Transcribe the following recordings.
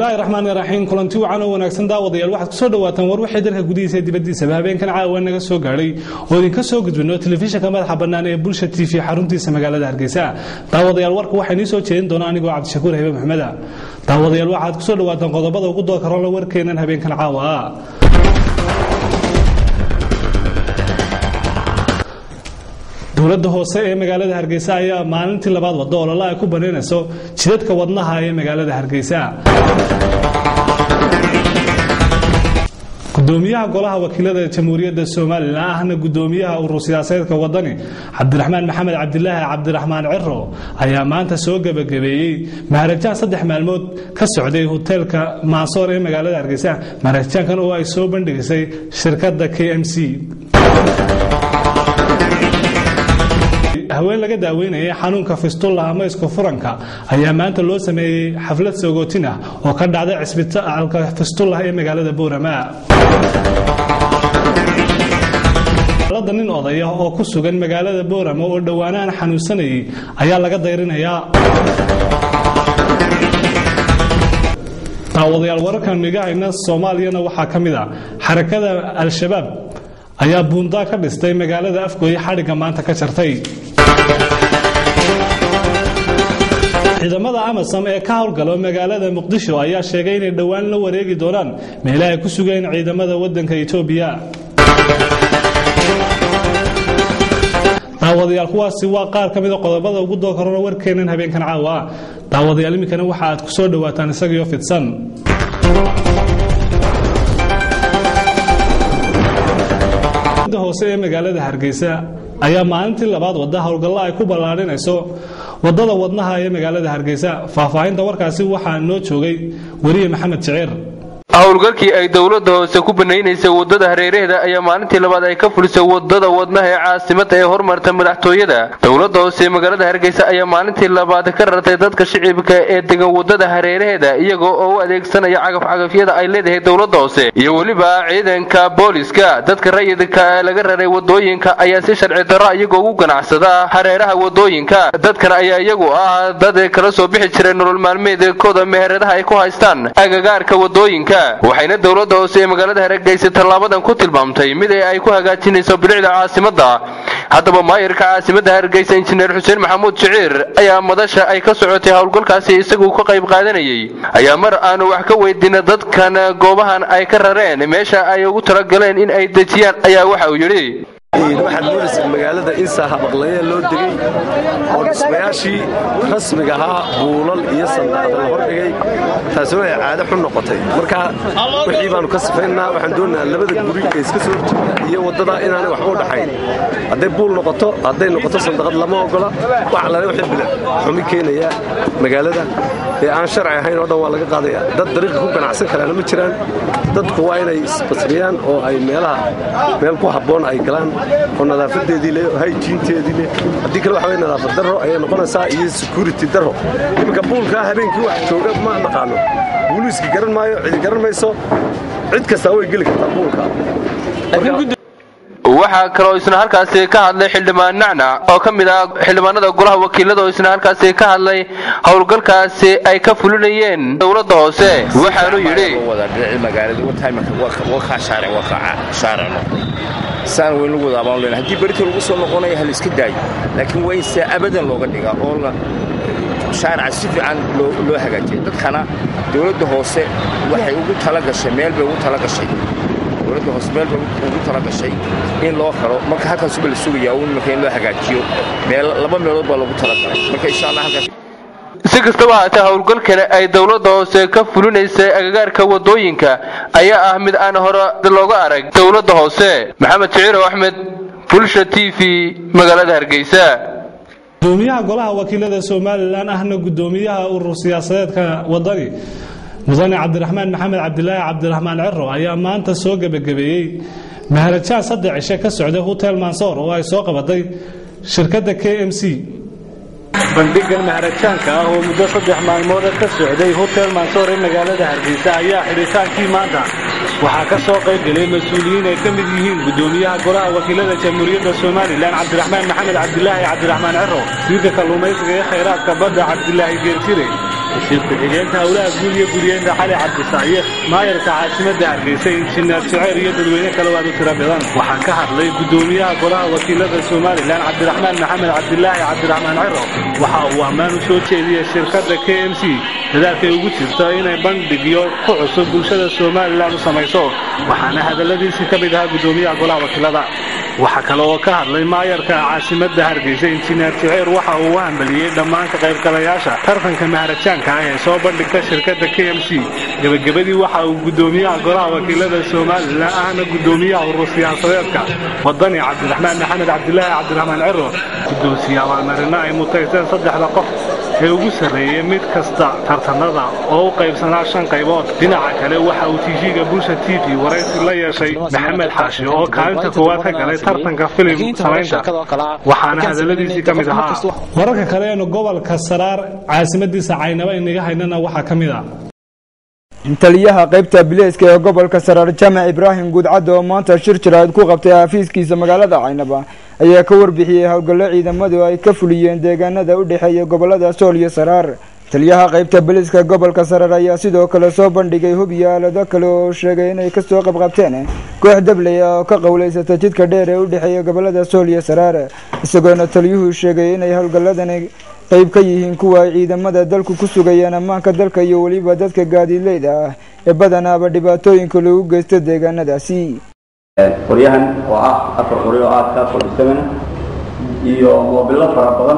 bismillaahi raxmaan iraxiim kulanti wacan oo wanaagsan daawadayaal waxaad kusoo dhawaataan war wixii dalka gudihiisa ee dibaddiisaba habeenkan caawa naga soo gaadhay oo idinka soo gudbino telefishinka madaxa bannaan ee bulsha t v xaruntiisa magaalada hargeysa daawadayaal warka waxaa inii soo jeedin doona anigoo cabdishakuur habe maxmeda daawadayaal waxaad kusoo dhawaataan qodobada ugu doorka rola warkeenan habeenkan caawa dowladda hoose ee magaalada hargeysa ayaa maalintii labaad wado olole ay ku banaynayso jidadka wadnaha ee magaalada hargeysa gudoomiyaha golaha wakiilada jamhuuriyadda somalilan ahna gudoomiyaha urur siyaasadeedka wadani cabdiraxmaan maxamed cabdilaahi cabdiraxmaan ciro ayaa maanta soo gebagabeeyey maharajaan saddex maalmood ka socday hoteelka maasoor ee magaalada hargeysa maharajaankan oo ay soo bandhigisay shirkadda k m c haween laga daaweynayay xanuunka fistulla ama isku furanka ayaa maanta loo sameeyey xaflad sogootin ah oo ka dhacday cisbitaalka fistullah ee magaalada boorama alada nin odaya oo ku sugan magaalada boorama oo dhowaanahan xanuunsanayay ayaa laga dayrinayaa daawadayaal wararkan migahayna soomaaliyana waxaa ka mid a xarakada al-shabaab ayaa buundaa ka dhistay magaalada afgooye xadhigga maanta ka jartay ciidamada amasom ee ka howlgalo magaalada muqdisho ayaa sheegay inay dhowaan la wareegi doonaan meelaha ay ku sugeen ciidamada wadanka etoobiya daawadayaal kuwaasi waa qaar ka mida qodobada ugu dookarona warkeenan habeenkan caawa daawadayaal iminkana waxa aad ku soo dhowaataan isagiyo fidsan hoose ee magaalada hargeysa ayaa maalintii labaad wada howlgallo ay ku ballaadhinayso wadada wadnaha ee magaalada hargeysa faahfaahinta warkaasi waxaa noo joogay weriye maxamed jeceer howlgalkii ay dowladda hoose ku banaynaysay wadada hareeraheeda ayaa maalintii labaad ay ka fulisay wadada wadnaha ee caasimada ee horumarta madaxtooyada dowladda hoose ee magaalada hargeysa ayaa maalintii labaad ka rartay dadka shicibka ee degan wadada hareeraheeda iyagoo oo u adeegsanaya cagafcagafyada ay leedahay dowladda hoose iyo weliba ciidanka booliska dadka rayidka ee laga raray wadooyinka ayaa si sharci darro iyagoo ugu ganacsada hareeraha wadooyinka dadkan ayaa iyagu ah dad kala soo bixi jiray nolol maalmeedkooda meheradaha ay ku haystaan agagaarka wadooyinka waxayna dowladda hoose ee magaalada hargeysa tallaabadan ku tilmaamtay mid ay ku hagaajinayso bilicda caasimadda haddaba maayirka caasimadda hargeysa injineer xuseen maxamuud jiciir ayaa madasha ay ka socotay howlgalkaasi isagu ka qayb qaadanayay ayaa mar aanu wax ka weydiina dadkan goobahan ay ka rareen meesha ay ugu talagaleen in ay dejiyaan ayaa waxa uu yidhi waxaad moodaysa magaalada insaa habaqlaya loo degay oo dhismayaashii rasmiga ahaa buulal iyo sandaaqda la hordhigay taasina ay caado xun noqotay marka wixii baanu ka sifaynaa waxaan doonaynaa labada guri ee iska soo horjeeda iyo waddada inaanay waxba u dhaxayn hadday buul noqoto hadday noqoto sandaqad lama ogola wax allaale wixii bilic xumi keenaya magaalada ee aan sharci ahayn oo dhan waa laga qaadaya dad dariiqa ku ganacsan karaana ma jiraan dadku waa inay isbasriyaan oo ay meelaha meel ku habboon ay galaan oo nadaafadeedii le hayjiinteedii le haddii kale waxa wey nadaafad darro ayay noqonaysaa iyo security darro iminka buulkaa habeenkii wax jooga ma naqaano buliiska garan maayo cidi garan mayso cid kastaa way geli kartaa buulka waxaa kaloo isna halkaasi ka hadlay xildhibaan nacnac oo ka mid ah xildhibaanada golaha wakiilada oo isna halkaasi ka hadlay howlgalkaasi ay ka fulinayeen dowladda hoose waxaanu yidhi saan weyn lagu wadaabaan len haddii berita lagu soo noqonaya hal iska daayo laakiin waa in se abadan looga dhigaa oo shaarica si fiican loo hagaajiya dadkana dowladda hoose waxay ugu talagashay meel bay ugu talagashay dowladda hoose meel bay ugu talagashay in loo xiro marka halkaasuba la sugayaa un marka in loo hagaajiyo meel laba meelood baa loogu talagalay marka insha allah halkaas si kastaba haatee howlgalkani ay dowladda hoose ka fulinaysay agagaarka wadooyinka ayaa ah mid aan hore looga arag dowladda hoose maxamed jiciirow axmed bulsha t v magaalada hargeysa gudoomiyaha golaha wakiilada somalilan ahna gudoomiyaha urur siyaasadeedka wadani mudane cabdiraxmaan maxamed cabdilaahi cabdiraxmaan ciro ayaa maanta soo gebagabeeyey maharajaan saddex cishe ka socday hotel mansoor oo ay soo qabatay shirkadda k m c bandhigan maharajaanka ah oo muddo saddex maalmooda ka socday hotel mansoor ee magaalada hargeysa ayaa xidhitaankii maanta waxaa ka soo qayb gelay mas-uuliyiin ay ka mid yihiin gudoomiyaha golaha wakiilada jamhuuriyadda somalilan cabdiraxmaan maxamed cabdilaahi cabdiraxmaan ciro wasiirka kalluumaysiga ee khayraadka badda cabdilaahi geerjire wasiir ku-xigeenka howlaha guud iyo guryeenta cali cabdisaayiq maayarka caasimadda hargeysa injineer juceyr iyo dadweyne kale waad u tiro badan waxaa ka hadlay gudoomiyaha golaha wakiilada somalilan cabdiraxmaan maxamed cabdilaahi cabdiraxmaan ciro waxa uu ammaan u soo jeediyey shirkadda k m c dadaalkay ugu jirto inay bandhigyo ku cusub bulshada somalilan u samayso waxaana hadalladiisii ka mid ahaa gudoomiyaha golaha wakiilada waxaa kale oo ka hadlay maayarka caasimadda hargeysa injineer juceyr waxa uu u hambaliyey dhammaan ka qaybgalayaasha tartanka maharajaanka ah ee soo bandhigta shirkadda k m c gebagabadii waxa uu gudoomiyaha golaha wakiilada somalilan ahna gudoomiyaha urur siyaasadeedka wadani cabdiraxmaan maxamed cabdilaahi cabdiraxmaan ciro guddoonsiye abaalmarino ay mutaysteen saddexda qof ee ugu sarreeyey mid kasta tartanada oo u qaybsanaa shan qaybood dhinaca kale waxa uu tiifiga bulsha t v waraysi la yeeshay maxamed xaashi oo kaalinta koowaad ka galay tartanka filim samaynta waxaana hadalladiisii ka mid ahaa wararka kale eenu gobolka saraar caasimadiisa caynaba inaga haynana waxaa ka mid ah taliyaha qaybta bileyska ee gobolka saraar jaamac ibraahim guudcadda oo maanta shir jaraad ku qabtay xafiiskiisa magaalada caynaba ayaa ka warbixiyey howlgallo ciidamadu ay ka fuliyeen deegaanada u dhexeeya gobolada sool iyo saraar taliyaha qaybta biliska gobolka saraar ayaa sidoo kale soo bandhigay hub iyo aalado kale oo sheegay inay kasoo qabqabteen koox dabley ah oo ka qowleysata jidka dheer ee u dhexeeya gobolada sool iyo saraar isagoona taliyuhu sheegay inay howlgalladani qayb ka yihiin kuwa ay ciidamada dalku ku sugayaan ammaanka dalka iyo weliba dadka gaadiidleyda ah ee badanaaba dhibaatooyinka lagu geysto deegaanadaasi qoryahan oo ah afar qori oo aad ka fadhisamana iyo moobilo fara badan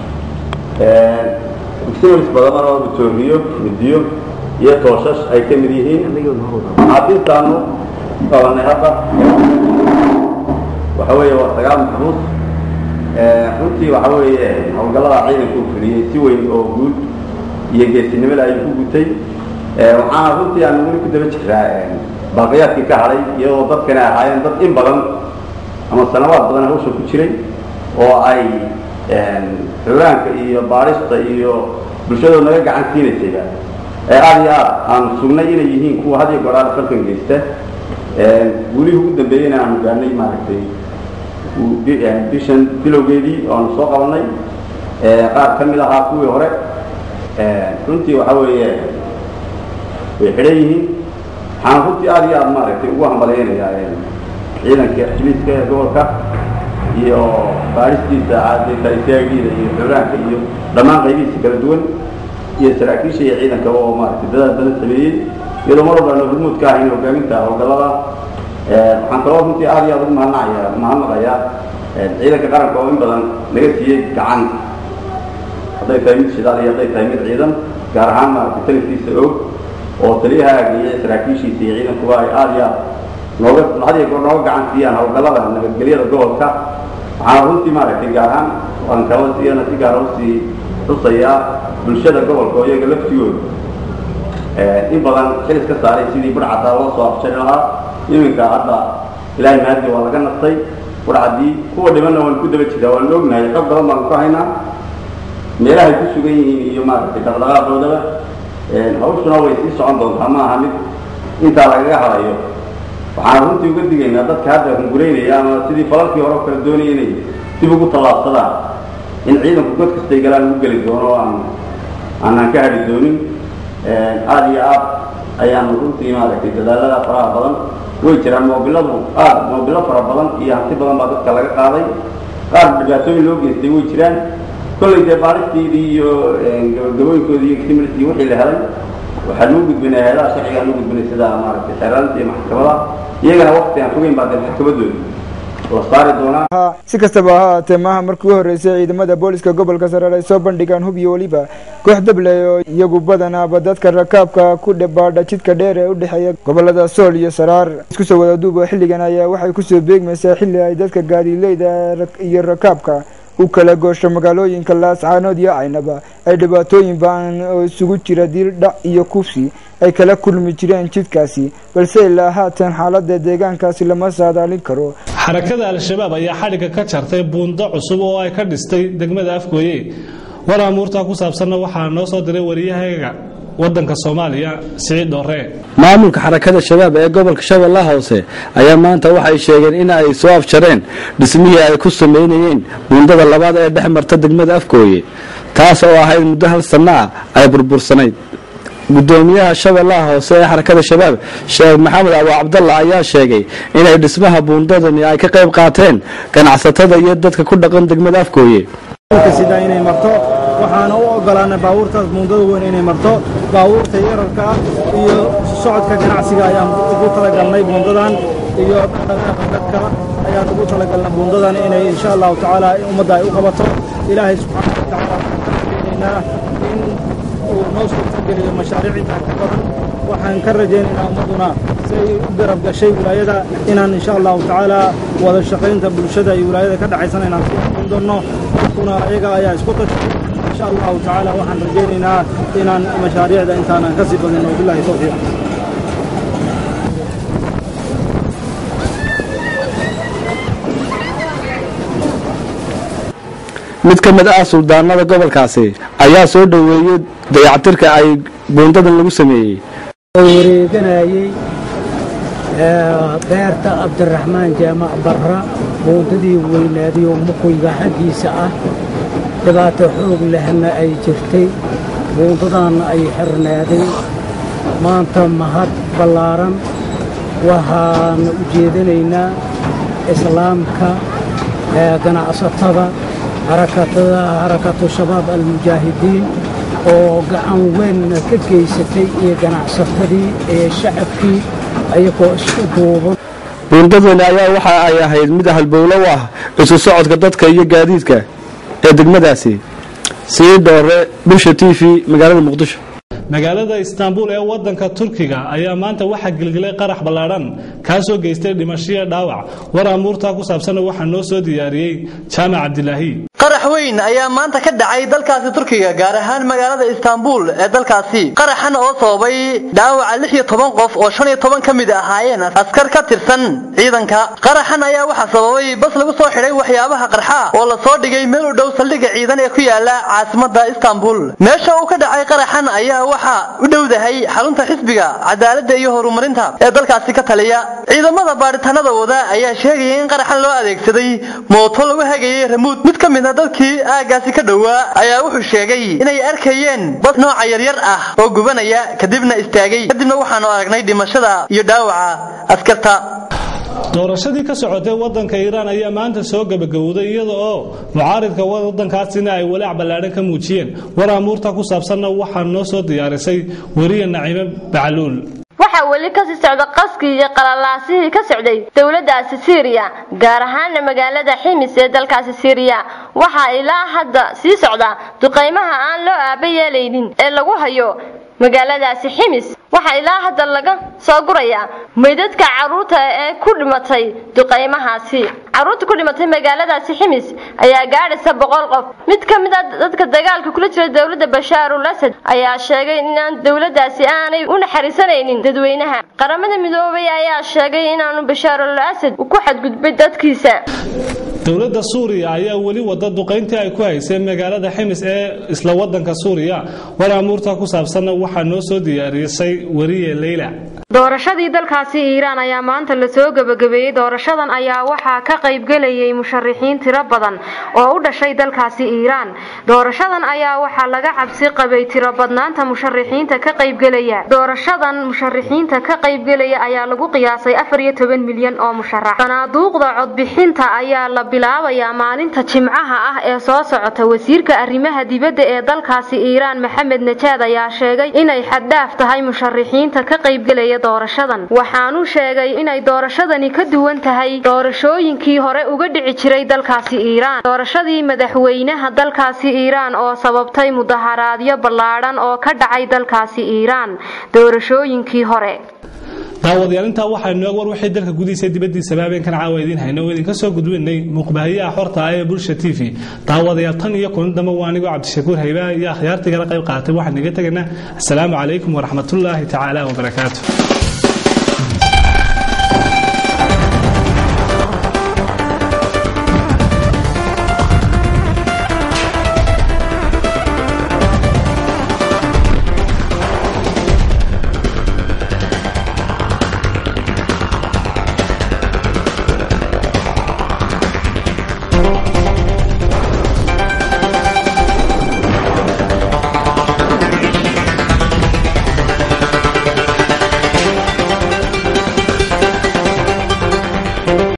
uxaris badan oo matooriyo midiyo iyo tooshash ay ka mid yihiin xaadiistaanu qabanay hadda waxa weeye waa sagaal maxbuus runtii waxa weeye howlgallada ciidanka uu fuliyey si weyn oo guud iyo geesinimada ayuu ku gutay waxaana runtii aan weli ku daba jiraa baaqiyaadkii ka hadhay iyadoo dadkani ahaayeen dad in badan ama sanawaad badan hawsha ku jiray oo ay xogaanka iyo baarista iyo bulshadooda naga gacan siinaysayba ee aada iyo aad aanu sugnay inay yihiin kuwa had iyo goor aada falkan geysta welihii ugu dambeeyeyna aanu gaarnay maaragtay bishan bilowgeedii oo aanu soo qabanay qaar ka mid ahaa kuwii hore runtii waxa weeye way xidhan yihiin waxaan runtii aada iyo aada maaragtay ugu hambalaynayaa ciidanka xiliiska ee gobolka iyo baaristiisa caaditaaitaagiida iyo xuraanka iyo dhammaan qaybihiisa kala duwan iyo saraakiisha iyo ciidanka oo maaragtay dadaal badan sameeyey iyadoo mar walba hormuud ka ahayn hogaaminta howlgallada waxaan kaloo runtii aada iyo aada ugu mahadnacaya mahadnaqayaa ciidanka qaranka oo in badan naga siiyey gacan hadday tahay mid shidaal iyo hadday tahay mid ciidan gaar ahaan maaragtay taliskiisa og oo taliyaha ageeyey saraakiishiisa iyo ciidankuba ay aada iyo aad nooga had iyo goor nooga gacan siiyaan howlgallada nabadgelyada gobolka waxaana runtii maaragtay gaar ahaan waan kala siyana si gaara usii xusayaa bulshada gobolka oo iyaga laftigooda in badan xilis ka saaray sidii budhcadaa loo soo afjari lahaa iminka hadda ilaahay mahadi waa laga nastay budhcadii kuwa dhimanna waan ku daba jiraa waan ognahay xog badan baanu ka haynaa meelahay ku sugan yihiin iyo maaragtay dhaqdhaqaaqoodaba hawshuna way sii socon doontaa ma aha mid intaa lagaga hadayo waxaan runtii uga digaynaa dadka hadda hunguraynaya ama sidii falalkii hore o kale doonaya inay dib ugu tallaabsadaan in ciidanku god kastay galaan ugu geli doono oo aan aanaan ka hadhi doonin aada iyo aad ayaanu runtii maaragtay dadaalada faraha badan way jiraan moobiladu aad moobilo fara badan iyo hanti badan baa dadka laga qaaday qaar dhibaatooyin loo geystay way jiraan kollay dee baaristeedii iyo gabagabooyinkoodii iyo extimilitii wixii la helay waxaa loo gudbinay hay-adaha sharcigaa loo gudbinay sida maaragtay xeeraalinta iyo maxkamada iyagana waqti aan fogeyn baa dee maxkamadooda la saari doonaa si kastaba ha ahaatee maaha markii u horreysay ciidamada booliska gobolka saraar ay soo bandhigaan hub iyo weliba koox dabley oo iyagu badanaaba dadka rakaabka ku dhabaadha jidka dheer ee u dhexeeya gobolada sool iyo saraar isku soo wada duuba xilligan ayaa waxay kusoo beegmaysaa xilli ay dadka gaadiileyda iyo rakaabka u kala goosho magaalooyinka laascaanood iyo caynaba ay dhibaatooyin ba-an oo isugu jira diil dhac iyo kufsi ay kala kulmi jireen jidkaasi balse ilaa haatan xaalada deegaankaasi lama saadaalin karo xarakada al-shabaab ayaa xadhigga ka jartay buundo cusub oo ay ka dhistay degmada afgooye war amuurtaa ku saabsanna waxaa noo soo diray wariyahayga wadanka soomaaliya siciid dhooree maamulka xarakada shabaab ee gobolka shabeellaha hoose ayaa maanta waxay sheegeen in ay soo afjareen dhismihii ay ku sameynayeen buundada labaad ee dhex marta degmada afgooye taas oo ahayd muddo hal sanno ah ay burbursanayd gudoomiyaha shabeellaha hoose ee xarakada shabaab sheekh maxamed abu cabdalla ayaa sheegay inay dhismaha buundadani ay ka qayb qaateen ganacsatada iyo dadka ku dhaqan degmada afgooye sida inay marto waxaana u ogolaanay baabuurtaas buundada weyn inay marto baabuurta yararka ah iyo socodka ganacsiga ayaan ugu talagalnay buundadan iyo dadka ayaan ugu talagalnay buundadan inay insha allahu tacaala ummadda ay u qabato ilaahay subxaana wa tacaala waxaan in uu noo suurtageliyo mashaariic intaa ka badan waxaan ka rajaynaynaa ummadduna si ay u garab gashay wilaayada inaan insha allahu tacaala wada shaqaynta bulshada iyo wilaayada ka dhaxaysana inaan ku aqoon doonno dadkuna ayaga ayaa isku tashay insha allahu tacaala waxaan rajaynaynaa inaan mashaariicda intaanan ka sii badin wabillahi tawfiiq mid ka mid ah suldaanada gobolkaasi ayaa soo dhoweeyey dayactirka ay buundadan lagu sameeyey wareeganayey beerta cabdiraxmaan jaamac barra buundadii weynaadiyo muquyga xaggiisa ah dhibaato xoog lehna ay jirtay buundadaanna ay xirnaaday maanta mahad ballaaran waxaana u jeedinaynaa islaamka ganacsatada harakatada harakatu shabaab almujaahidiin oo gacan weynna ka geysatay iyo ganacsatadii ee shacabkii ayagoo isku duuban buundadani ayaa waxa ay ahayd mid halbowlo u ah isu socodka dadka iyo gaadiidka ee degmadaasi sii dhoore bulsha t v magaalada muqdisho magaalada istaanbul ee wadanka turkiga ayaa maanta waxaa gelgelay qarax ballaadhan kaasoo geystay dhimashiya dhaawac war amuurtaa ku saabsanna waxaa noo soo diyaariyey jaamac cabdilaahi qarax weyn ayaa maanta ka dhacay dalkaasi turkiga gaar ahaan magaalada istaanbul ee dalkaasi qaraxan oo sababay dhaawaca lix iyo toban qof oo shan iyo toban ka mid ahaayeen askar ka tirsan ciidanka qaraxan ayaa waxaa sababay bas lagu soo xidhay waxyaabaha qarxa oo lasoo dhigay meel u dhow saldhigga ciidan ee ku yaala caasimada istaanbul meesha uu ka dhacay qaraxan ayaa waxaa u dhowdahay xarunta xisbiga cadaaladda iyo horumarinta ee dalkaasi ka taliya ciidamada baadhitaanada wada ayaa sheegaya in qaraxan loo adeegsaday mooto lagu hagayay ramuud mid ka mid a dadkii aagaasi ka dhowaa ayaa wuxuu sheegay inay arkayeen bas nooca yaryar ah oo gubanaya kadibna istaagay kadibna waxaanu aragnay dhimashada iyo dhaawaca askarta doorashadii ka socotay wadanka iiraan ayaa maanta soo gabagabowday iyada oo mucaaridka wadankaasina ay walaac ballaadhan ka muujiyeen war amuurta ku saabsanna waxaa noo soo diyaarisay weriye naciime bacluul waxaa weli kasii socda qaskii iyo qalalaasihii ka socday dowladaasi siiriya gaar ahaana magaalada ximis ee dalkaasi siiriya waxaa ilaa hadda sii socda duqaymaha aan loo aaba yeelaynin ee lagu hayo magaaladaasi ximis waxaa ilaa hadda laga soo gurayaa meydadka caruurta ee ku dhimatay duqaymahaasi caruurta ku dhimatay magaaladaasi ximis ayaa gaadhaysa boqol qof mid ka mid a dadka dagaalka kula jira dowladda bashaarul asad ayaa sheegay inaan dowladaasi aanay u naxariisanaynin dadweynaha qaramada midoobay ayaa sheegay inaanu bashaarul asad ku xadgudbay dadkiisa dowladda suuriya ayaa weli wada duqayntii ay ku haysay magaalada ximis ee isla wadanka suuriya war amuurta ku saabsanna waxaa noo soo diyaarisay weriye leyla doorashadii dalkaasi iiraan ayaa maanta lasoo gebagabeeyey doorashadan ayaa waxaa ka qaybgelayay musharixiin tiro badan oo u dhashay dalkaasi iiraan doorashadan ayaa waxaa laga cabsi qabay tiro badnaanta musharixiinta ka qaybgelaya doorashadan musharixiinta ka qaybgelaya ayaa lagu qiyaasay afar iyo toban milyan oo musharax sanaaduuqda codbixinta ayaa la bilaabayaa maalinta jimcaha ah ee soo socota wasiirka arrimaha dibadda ee dalkaasi iiraan maxamed najaad ayaa sheegay inay xaddhaaf tahay musharixiinta ka qaybgelaya doorashadan waxaanu sheegay inay doorashadani ka duwan tahay doorashooyinkii hore uga dhici jiray dalkaasi iiraan doorashadii madaxweynaha dalkaasi iiraan oo sababtay mudaharaadyo ballaadhan oo ka dhacay dalkaasi iiraan doorashooyinkii hore daawadayaal intaa waxaa noog war wixii dalka gudihiisa dibadiisaba habeenkan caawa idiin hayno oo idinka soo gudbinay muuqbaahiyaha xorta ah ee bulsha t v daawadayaal tan iyo kulan dambe waa anigoo cabdishakuur hayba iyo akhyaartii kala qayb qaatay waxaan naga tegaynaa asalaamu calaykum waraxmatullaahi tacaala wabarakaatu